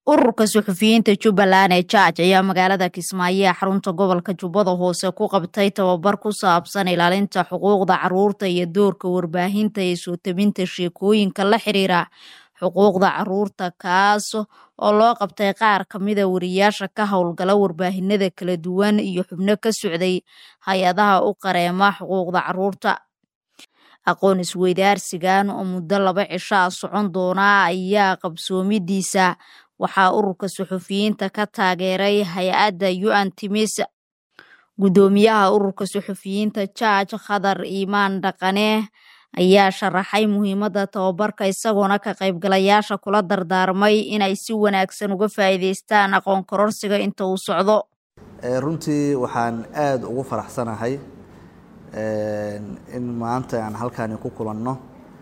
ururka suxufiyiinta jubbaland ee jaaj ayaa magaalada kismaayo ee xarunta gobolka jubbada hoose ku qabtay tababar ku saabsan ilaalinta xuquuqda caruurta iyo doorka warbaahinta ee soo tabinta sheekooyinka la xiriira xuquuqda caruurta kaas oo loo qabtay qaar kamida wariyaasha ka howlgala warbaahinada kala duwan iyo xubno ka socday hay-adaha u qareema xuquuqda caruurta aqoon isweydaarsigan oo muddo laba cisho a socon doona ayaa qabsoomidiisa waxaa ururka suxufiyiinta ka taageeray hay-adda un timis guddoomiyaha ururka suxufiyiinta jaaj khadar iimaan dhaqane ayaa sharaxay muhiimadda tababarka isagoona ka qaybgalayaasha kula dardaarmay inay si wanaagsan uga faa'iidaystaan aqoon kororsiga inta uu socdo runtii waxaan aada ugu faraxsanahay in maanta aan halkaani ku kulanno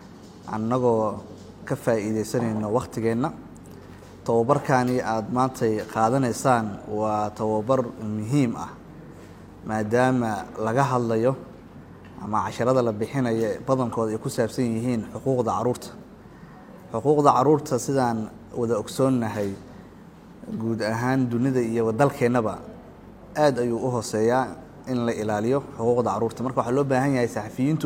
annagoo ka faa'iidaysanayno wakhtigeenna tababarkani aada maantay qaadanaysaan waa tababar muhiim ah maadaama laga hadlayo ama casharada la bixinayo badankooda ay ku saabsan yihiin xuquuqda caruurta xuquuqda caruurta sidaan wada ogsoonnahay guud ahaan dunida iyo dalkeennaba aada ayuu u hooseeyaa in la ilaaliyo xuquuqda caruurta marka waxaa loo baahan yahay saxafiyiintu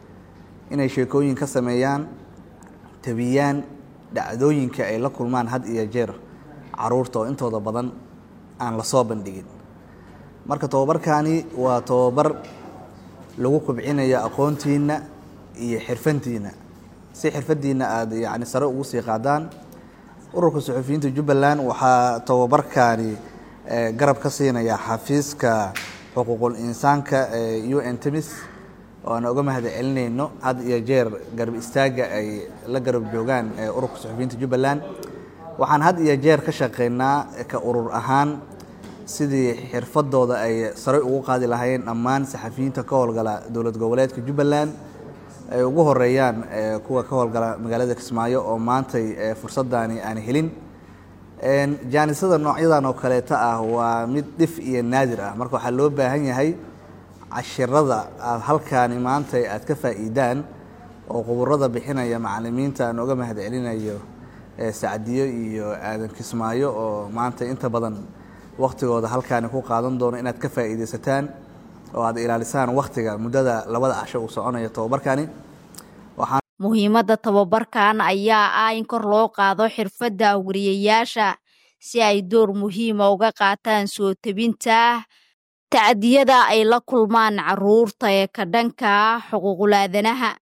inay sheekooyin ka sameeyaan tabiyaan dhacdooyinka ay la kulmaan had iyo jeer caruurta oo intooda badan aan lasoo bandhigin marka tababarkani waa tababar lagu kobcinayo aqoontiina iyo xirfantiina si xirfadiina aada yani sare ugu sii qaadaan ururka suxufiyiinta jubbaland waxaa tababarkani garab ka siinaya xafiiska xuquuqul insaanka ee u n temis oo aan uga mahad celinayno had iyo jeer garab istaaga ay la garab joogaan ururka suxufiyiinta jubbaland waxaan had iyo jeer ka shaqeynaa ka urur ahaan sidii xirfadooda ay sare ugu qaadi lahaayeen dhammaan saxafiyiinta ka howlgala dowlad goboleedka jubbaland ay ugu horeeyaan kuwa ka howlgala magaalada kismaayo oo maantay fursadani aan helin jaanisada noocyadan oo kaleeta ah waa mid dhif iyo naadir ah marka waxaa loo baahan yahay cashirada aada halkaani maanta aad ka faa'iidaan oo quburada bixinaya macalimiinta aan uga mahad celinayo sacdiyo iyo aadan kismaayo oo maanta inta badan waktigooda halkaani ku qaadan doono inaad ka faa'iidaysataan oo aad ilaalisaan waktiga muddada labada casho uu soconayo tababarkani muhiimadda tababarkan ayaa ah in kor loo qaado xirfadda wariyayaasha si ay door muhiima uga qaataan soo tebinta tacdiyada ay la kulmaan caruurta ee ka dhanka xuquuqul aadanaha